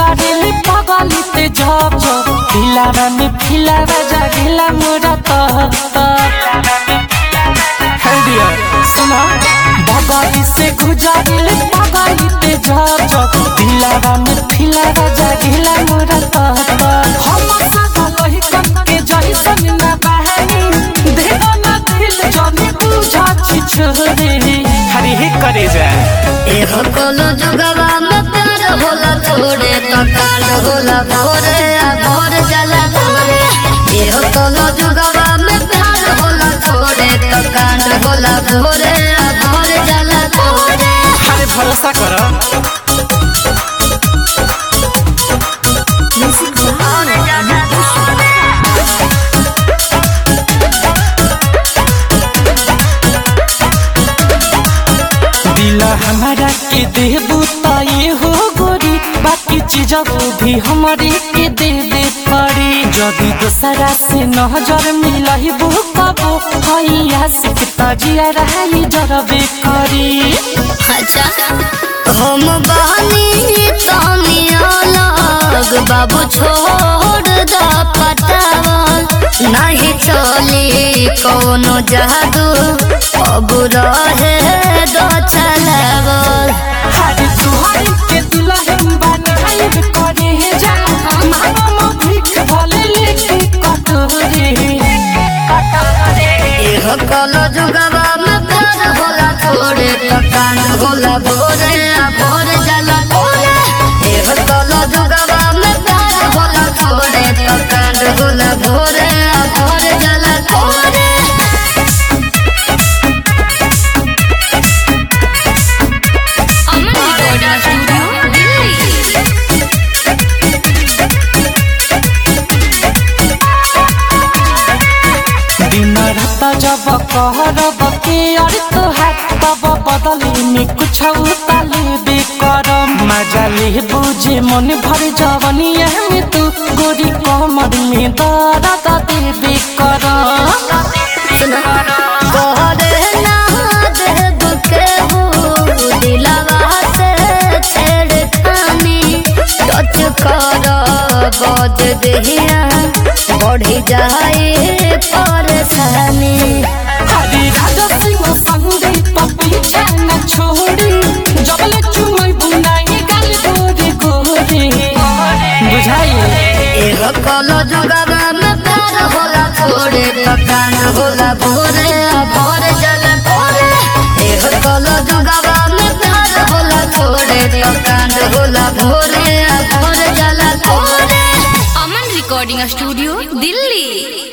गुजारिले पगली ते झप झप दिलावा में फिलावा जागिला मोरा तहत सुना बगली से गुजारिले पगली ते झप झप दिलावा में फिलावा जागिला मोरा तहत हम सदा वही कन के जैसन ना बहनी देवा ना दिल जाने बुझा छी छोरे हरी हे करे जाए एहो कोनो जुगवा में प्यार होला थोड़े तो काल होला भोरे आ भोर जला भोरे एहो कोनो जुगवा में प्यार होला थोड़े तो काल होला भोरे आ भोर जला भोरे अरे भरोसा कर दिल हमारा के देबू त ये हो गोरी बाकी चीज भी हमारे के दे दे पड़ी जदि दूसरा से नजर मिलही वो कबो हैया सिख तजिया रही जरबे करी अच्छा हम बहनी तानिया लग बाबू छोड़ द पटावल नहीं चली कोनो जादू अब रहे दो चलावल हरे सुहाई के दुल्हन बनाई करे है जा मामा भीख भले लेके कटोरे एहो कलो जुगवा में प्यार होला थोड़े पकान होला भोरे आ भोर जला भोरे एहो कलो जुगवा में प्यार होला थोड़े पकान होला भोरे आ भोर जला भोरे अमन रिकॉर्डिंग स्टूडियो दिल्ली दिन रात जब कहरब के और तोहार तब बदले में कुछ उताले बेकरम मजा ले बुझे मन भर जवनिया में तू गोरी कमर में दर्द दे बेकरम कहरे ना देव के हो दिलवा से छेड़खानी टच कर बज देहिया बढ़ी जाए परेशानी हरे राजा सिंह संगे तो पीछे न छोड़ी जबले चुमई बुनाई गाल गोरे गोरे बुझाइए एगो कलो जुगवा में प्यार होला थोड़े पकान होला भोरे आ भोर जल भोरे एगो कलो जुगवा में प्यार होला थोड़े पकान होला भोरे आ भोर जल भोरे अमन रिकॉर्डिंग स्टूडियो दिल्ली